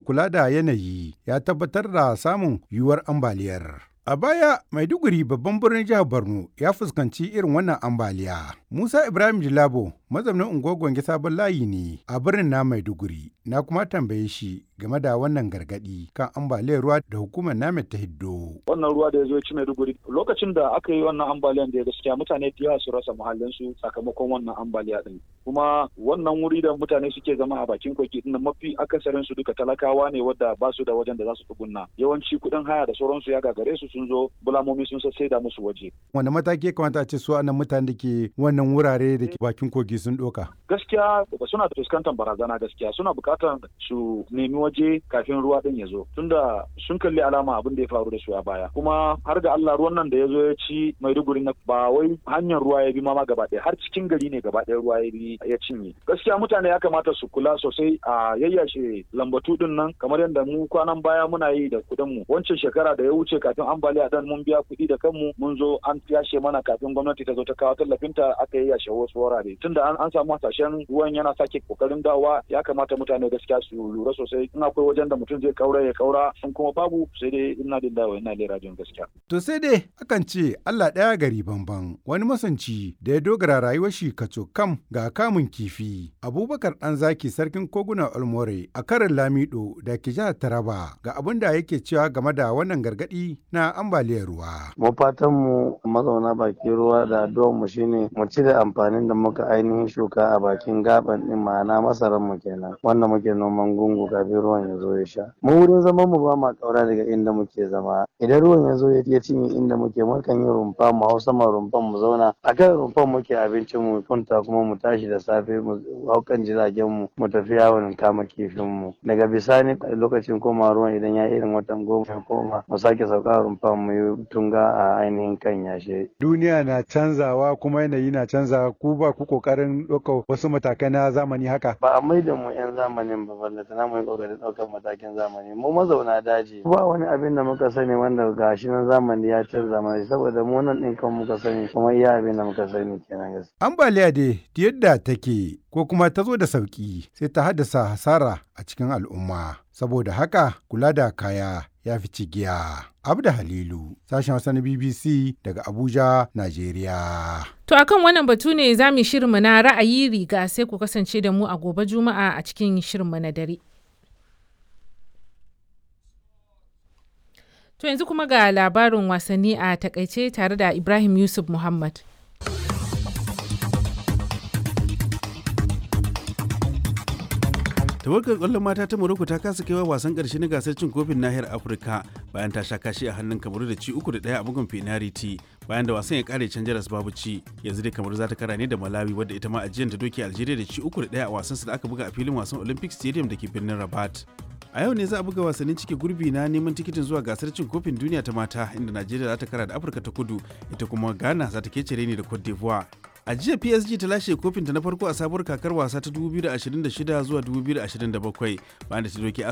kula da yanayi ya tabbatar da samun yiwuwar ambaliyar. A baya, Maiduguri babban birnin jihar Borno ya fuskanci irin wannan ambaliya. Musa Ibrahim Jilabo mazaunin unguwar Gwange sabon layi ne a birnin na Maiduguri. Na kuma tambaye shi game da wannan gargadi kan ambaliyar ruwa da hukumar namet ta hiddo. Wannan ruwa da ya zo ya ci Maiduguri lokacin da aka yi wannan ambaliyan da ya gaskiya mutane da yawa su rasa muhallinsu sakamakon wannan ambaliya din. Kuma wannan wuri da mutane suke zama a bakin kogi din mafi akasarin su duka talakawa ne wadda ba su da wajen da za su tsugunna. Yawanci kuɗin haya da sauransu ya gagare su sun zo bulamomi sun sai da musu waje. Wanda mataki ya kamata a ce su anan mutane da ke wannan wurare da ke bakin kogi sun ɗoka? Gaskiya suna fuskantar barazana gaskiya suna buƙatar su nemi waje kafin ruwa din ya zo tunda sun kalli alama abin da ya faru da su a baya kuma har ga Allah ruwan nan da ya zo ya ci Maiduguri na ba wai hanyar ruwa ya bi ma gaba ɗaya har cikin gari ne gaba ɗaya ruwa ya bi ya cinye gaskiya mutane ya kamata su kula sosai a yayyashe lambatu din nan kamar yadda mu kwanan baya muna yi da kuɗin mu wancan shekara da ya wuce kafin ambaliya dan mun biya kuɗi da kanmu mun zo an yashe mana kafin gwamnati ta zo ta kawo tallafinta aka yayyashe wasu wurare tunda an samu hasashen ruwan yana sake kokarin dawa ya kamata mutane gaskiya su lura sosai in akwai wajen da mutum zai kaura ya kaura in kuma babu sai dai ina da dawa ina lera jin gaskiya. To sai dai akan ce Allah ɗaya gari banban wani masanci da ya dogara rayuwar shi kaco kam ga kamun kifi Abubakar ɗan zaki sarkin koguna Olmore a karin Lamido da ke jihar Taraba ga abin da yake cewa game da wannan gargaɗi na ambaliyar ruwa. Mu fatan mu mazauna bakin ruwa da addu'ar mu shine mu ci da amfanin da muka ainihin shuka a bakin gaban din ma'ana masaran mu kenan wanda muke noman gungu kafin ruwan ya zo ya sha mu wurin zaman mu ba ma kaura daga inda muke zama idan ruwan ya zo ya cinye inda muke mukan yi rumfa mu hau sama rumfan mu zauna a kan rumfan muke abincin mu kunta kuma mu tashi da safe mu hau kan jiragen mu mu tafi yawon kama kifin mu daga bisani lokacin koma ruwan idan ya irin watan goma ya koma mu sake sauka rumfan mu yi tunga a ainihin kan yashe duniya na canzawa kuma yanayi na canzawa ku ba ku kokarin ɗaukar wasu matakai na zamani haka ba a maida mu yan zamanin ba balle tana mu yi kokarin ɗaukar matakin zamani mu mazauna daji ba wani abin da muka sani wanda gashi nan zamani ya canza mana saboda mu nan ɗin kan muka sani kuma iya abin da muka sani kenan gaskiya ambaliya dai yadda take ko kuma ta zo da sauki sai ta haddasa hasara a cikin al'umma saboda haka kula da kaya ya fi cigiya. Abda Halilu, sashen Hausa na BBC daga Abuja, Najeriya. To akan wannan batu ne za mu shirinmu na ra'ayi riga sai ku kasance da mu a gobe Juma'a a cikin shirinmu na dare. To yanzu kuma ga labarin wasanni a takaice tare da Ibrahim Yusuf Muhammad. tawagar kwallon mata ta Morocco ta kasa kaiwa wasan karshe na gasar cin kofin nahiyar Afirka bayan ta sha kashi a hannun Kamaru da ci uku da ɗaya a bugun penalty bayan da wasan ya kare can jaras babu ci yanzu dai Kamaru za ta kara ne da Malawi wadda ita ma ajiyar ta doke Algeria da ci uku da ɗaya a wasan su da aka buga a filin wasan Olympic Stadium da ke birnin Rabat. A yau ne za a buga wasannin cike gurbi na neman tikitin zuwa gasar cin kofin duniya ta mata inda Najeriya za ta kara da Afirka ta kudu ita kuma Ghana za ta kece ne da Cote d'Ivoire. A jiya PSG ta lashe kofinta na farko a sabuwar kakar wasa ta 2026 zuwa 2027 bayan da ta doke